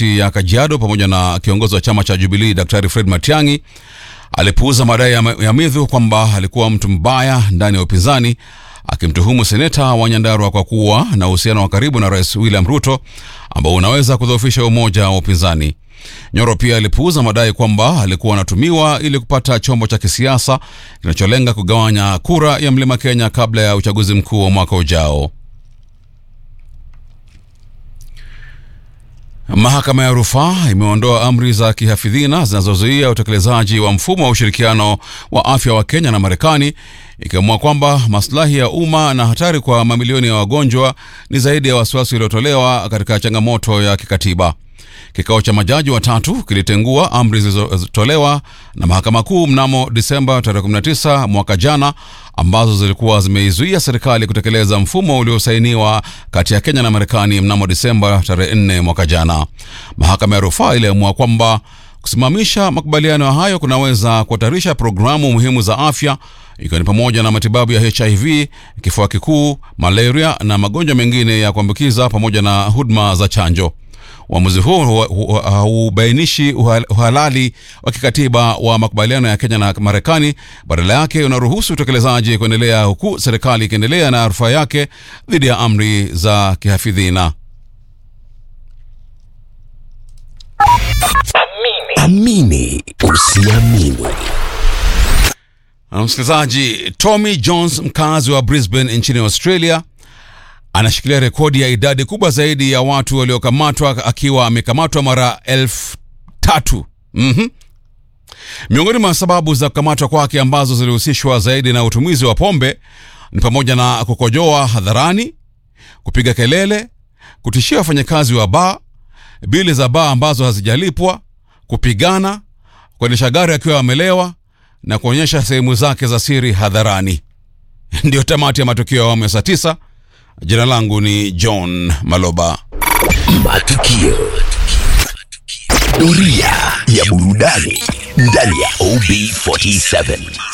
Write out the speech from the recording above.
kaunti ya Kajiado pamoja na kiongozi wa chama cha Jubilee Daktari Fred Matiang'i alipuuza madai ya, ya Midhu kwamba alikuwa mtu mbaya ndani ya upinzani akimtuhumu seneta wa Nyandarua kwa kuwa na uhusiano wa karibu na Rais William Ruto ambao unaweza kudhoofisha umoja wa upinzani. Nyoro pia alipuuza madai kwamba alikuwa anatumiwa ili kupata chombo cha kisiasa kinacholenga kugawanya kura ya Mlima Kenya kabla ya uchaguzi mkuu wa mwaka ujao. Mahakama ya rufaa imeondoa amri za kihafidhina zinazozuia utekelezaji wa mfumo wa ushirikiano wa afya wa Kenya na Marekani, ikiamua kwamba maslahi ya umma na hatari kwa mamilioni ya wagonjwa ni zaidi ya wasiwasi uliotolewa katika changamoto ya kikatiba. Kikao cha majaji watatu kilitengua amri zilizotolewa na mahakama kuu mnamo Disemba tarehe 19 mwaka jana, ambazo zilikuwa zimeizuia serikali kutekeleza mfumo uliosainiwa kati ya Kenya na Marekani mnamo Disemba tarehe 4 mwaka jana. Mahakama ya rufaa iliamua kwamba kusimamisha makubaliano hayo kunaweza kuhatarisha programu muhimu za afya ikiwa ni pamoja na matibabu ya HIV, kifua kikuu, malaria na magonjwa mengine ya kuambukiza pamoja na huduma za chanjo. Uamuzi huo haubainishi uhalali wa kikatiba wa makubaliano ya Kenya na Marekani. Badala yake unaruhusu utekelezaji kuendelea, huku serikali ikiendelea na rufaa yake dhidi ya amri za kihafidhina. Amini usiamini. Msikilizaji, Tommy Jones, mkazi wa Brisbane nchini Australia, anashikilia rekodi ya idadi kubwa zaidi ya watu waliokamatwa akiwa amekamatwa mara elfu tatu. Mm-hmm. Miongoni mwa sababu za kukamatwa kwake ambazo zilihusishwa zaidi na utumizi wa pombe ni pamoja na kukojoa hadharani, kupiga kelele, kutishia wafanyakazi wa baa, bili za baa ambazo hazijalipwa, kupigana, kuendesha gari akiwa amelewa na kuonyesha sehemu zake za siri hadharani. Ndiyo tamati ya matukio ya awamu ya saa tisa. Jina langu ni John Maloba. Matukio. Doria ya burudani ndani ya OB47.